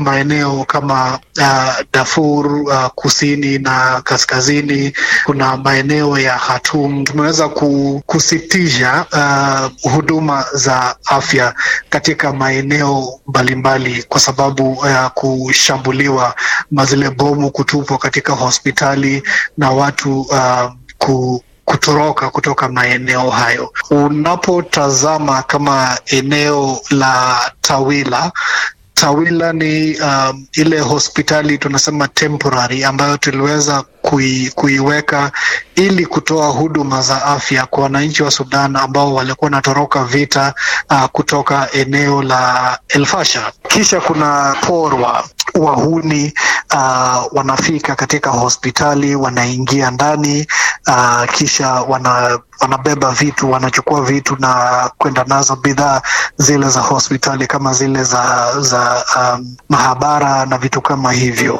maeneo kama uh, Darfur uh, kusini na kaskazini, kuna maeneo ya Khartoum. Tumeweza kusitisha uh, huduma za afya katika maeneo mbalimbali kwa sababu ya uh, kushambuliwa mazile bomu kutupwa katika hospitali na watu uh, ku kutoroka kutoka maeneo hayo. Unapotazama kama eneo la Tawila, Tawila ni um, ile hospitali tunasema temporary ambayo tuliweza kui, kuiweka ili kutoa huduma za afya kwa wananchi wa Sudan ambao walikuwa wanatoroka vita uh, kutoka eneo la El Fasher. Kisha kuna porwa wahuni uh, wanafika katika hospitali, wanaingia ndani uh, kisha wana, wanabeba vitu, wanachukua vitu na kwenda nazo bidhaa zile za hospitali kama zile za, za um, mahabara na vitu kama hivyo.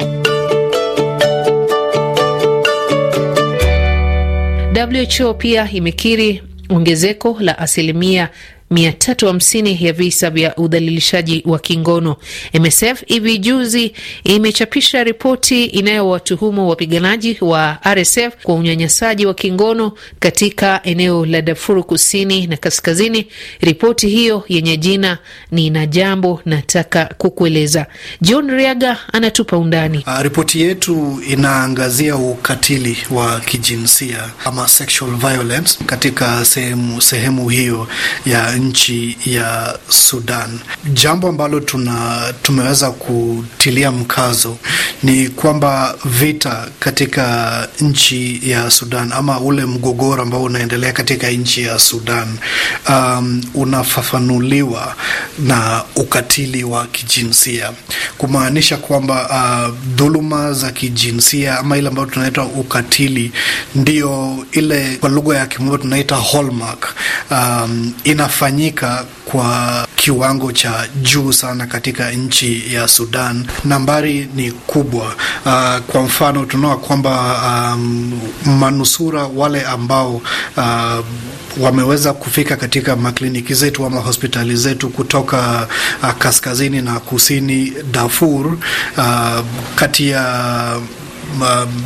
WHO pia imekiri ongezeko la asilimia 350 ya visa vya udhalilishaji wa kingono. MSF hivi juzi imechapisha ripoti inayowatuhumu wapiganaji wa RSF kwa unyanyasaji wa kingono katika eneo la Darfur kusini na kaskazini. Ripoti hiyo yenye jina Nina jambo nataka kukueleza. John Riaga anatupa undani. Uh, ripoti yetu inaangazia ukatili wa kijinsia ama sexual violence katika sehemu sehemu hiyo ya nchi ya Sudan. Jambo ambalo tuna tumeweza kutilia mkazo ni kwamba vita katika nchi ya Sudan ama ule mgogoro ambao unaendelea katika nchi ya Sudan um, unafafanuliwa na ukatili wa kijinsia, kumaanisha kwamba uh, dhuluma za kijinsia ama ile ambayo tunaita ukatili ndio ile kwa lugha ya kimombo tunaita hallmark um, inafanyika kwa kiwango cha juu sana katika nchi ya Sudan. Nambari ni kubwa. Uh, kwa mfano tunaona kwamba um, manusura wale ambao uh, wameweza kufika katika makliniki zetu ama hospitali zetu kutoka uh, kaskazini na kusini Darfur uh, kati ya um,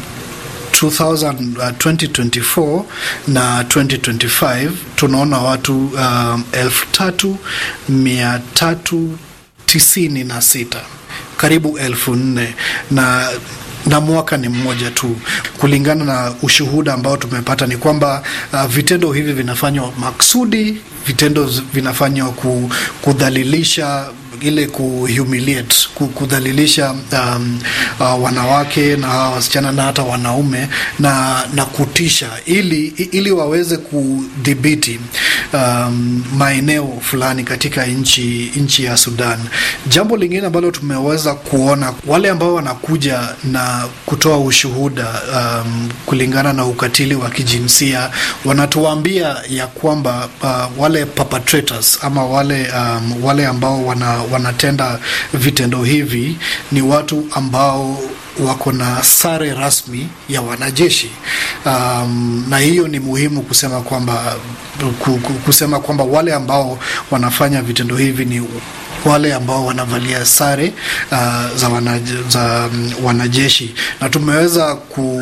2024 na 2025 tunaona watu um, elfu tatu mia tatu tisini na sita karibu elfu nne na na mwaka ni mmoja tu. Kulingana na ushuhuda ambao tumepata ni kwamba uh, vitendo hivi vinafanywa maksudi, vitendo vinafanywa kudhalilisha ile kuhumiliate kudhalilisha um, uh, wanawake na wasichana na hata wanaume na, na kutisha ili, ili waweze kudhibiti um, maeneo fulani katika nchi, nchi ya Sudan. Jambo lingine ambalo tumeweza kuona wale ambao wanakuja na kutoa ushuhuda um, kulingana na ukatili wa kijinsia wanatuambia ya kwamba uh, wale perpetrators ama wale, um, wale ambao wana wanatenda vitendo hivi ni watu ambao wako na sare rasmi ya wanajeshi um, na hiyo ni muhimu kusema kwamba kusema kwamba wale ambao wanafanya vitendo hivi ni wale ambao wanavalia sare uh, za, wana, za um, wanajeshi na tumeweza ku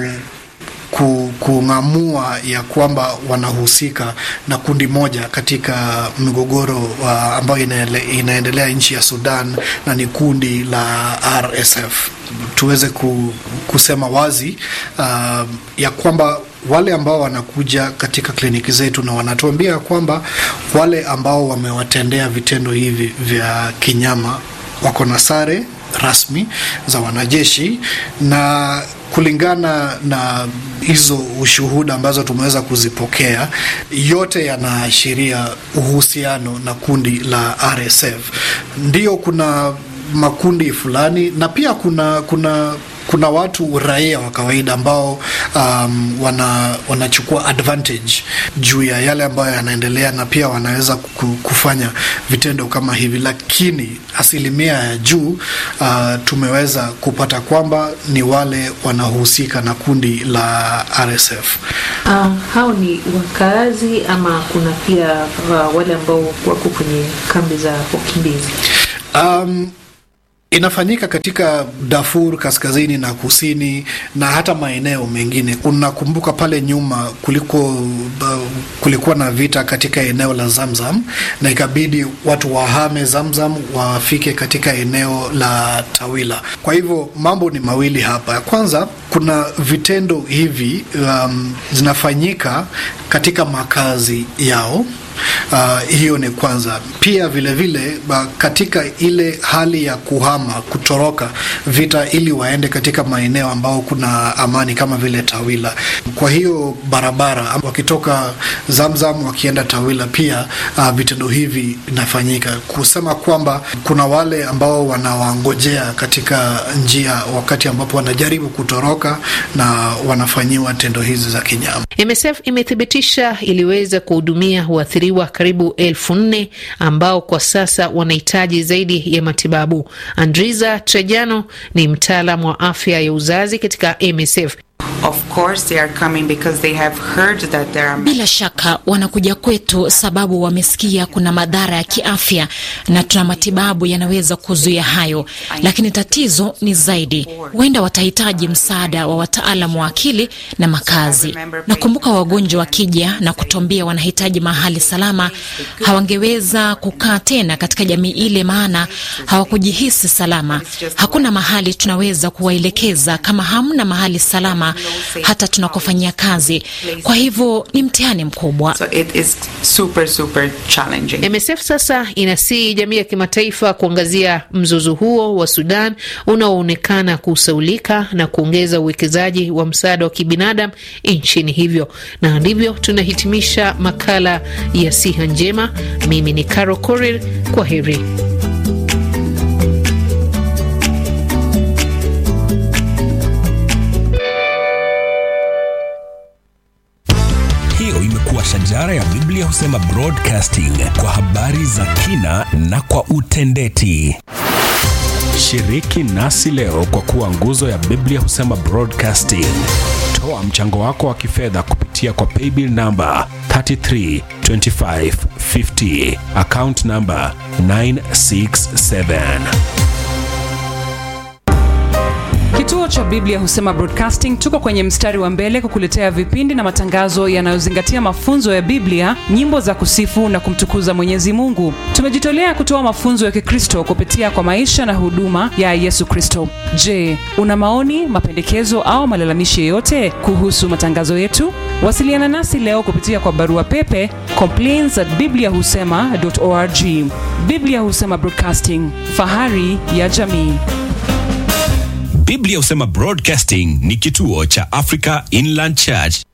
kung'amua ya kwamba wanahusika na kundi moja katika migogoro uh, ambayo inaendelea nchi ya Sudan na ni kundi la RSF. Tuweze ku, kusema wazi uh, ya kwamba wale ambao wanakuja katika kliniki zetu na wanatuambia kwamba wale ambao wamewatendea vitendo hivi vya kinyama wako na sare rasmi za wanajeshi na kulingana na hizo ushuhuda ambazo tumeweza kuzipokea, yote yanaashiria uhusiano na kundi la RSF. Ndio kuna makundi fulani na pia kuna kuna kuna watu raia wa kawaida ambao um, wana, wanachukua advantage juu ya yale ambayo yanaendelea na pia wanaweza kufanya vitendo kama hivi, lakini asilimia ya juu uh, tumeweza kupata kwamba ni wale wanahusika na kundi la RSF. Uh, hao ni wakazi ama kuna pia uh, wale ambao wako kwenye kambi za wakimbizi? um, inafanyika katika Darfur kaskazini na kusini na hata maeneo mengine. Unakumbuka pale nyuma kuliko uh, kulikuwa na vita katika eneo la Zamzam na ikabidi watu wahame Zamzam wafike katika eneo la Tawila. Kwa hivyo mambo ni mawili hapa. Kwanza kuna vitendo hivi um, zinafanyika katika makazi yao. Uh, hiyo ni kwanza. Pia vile vile uh, katika ile hali ya kuhama kutoroka vita ili waende katika maeneo ambao kuna amani kama vile Tawila. Kwa hiyo barabara wakitoka Zamzam wakienda Tawila, pia uh, vitendo hivi vinafanyika, kusema kwamba kuna wale ambao wanawangojea katika njia wakati ambapo wanajaribu kutoroka na wanafanyiwa tendo hizi za kinyama. MSF imethibitisha iliweza kuhudumia waathiriwa karibu elfu nne ambao kwa sasa wanahitaji zaidi ya matibabu. Andriza Trejano ni mtaalam wa afya ya uzazi katika MSF. Of course they are coming because they have heard that there are... Bila shaka wanakuja kwetu sababu wamesikia kuna madhara ya kiafya na tuna matibabu yanaweza kuzuia hayo, lakini tatizo ni zaidi, huenda watahitaji msaada wa wataalamu wa akili na makazi. Nakumbuka wagonjwa wakija na kutuambia wanahitaji mahali salama, hawangeweza kukaa tena katika jamii ile, maana hawakujihisi salama. Hakuna mahali tunaweza kuwaelekeza kama hamna mahali salama hata tunakofanyia kazi. Kwa hivyo ni mtihani mkubwa. So it is super, super challenging. MSF sasa inasihi jamii ya kimataifa kuangazia mzozo huo wa Sudan unaoonekana kusaulika na kuongeza uwekezaji wa msaada wa kibinadamu nchini hivyo. Na ndivyo tunahitimisha makala ya Siha Njema. Mimi ni Caro Korir, kwa heri. Hiyo imekuwa shajara ya Biblia husema broadcasting kwa habari za kina na kwa utendeti. Shiriki nasi leo kwa kuwa nguzo ya Biblia husema broadcasting. Toa mchango wako wa kifedha kupitia kwa paybill namba 332550 account namba 967. Kituo cha Biblia Husema Broadcasting tuko kwenye mstari wa mbele kukuletea vipindi na matangazo yanayozingatia mafunzo ya Biblia, nyimbo za kusifu na kumtukuza Mwenyezi Mungu. Tumejitolea kutoa mafunzo ya Kikristo kupitia kwa maisha na huduma ya Yesu Kristo. Je, una maoni, mapendekezo au malalamishi yoyote kuhusu matangazo yetu? Wasiliana nasi leo kupitia kwa barua pepe complaints at bibliahusema.org. Biblia Husema Broadcasting, fahari ya jamii. Biblia husema broadcasting ni kituo cha Africa Inland Church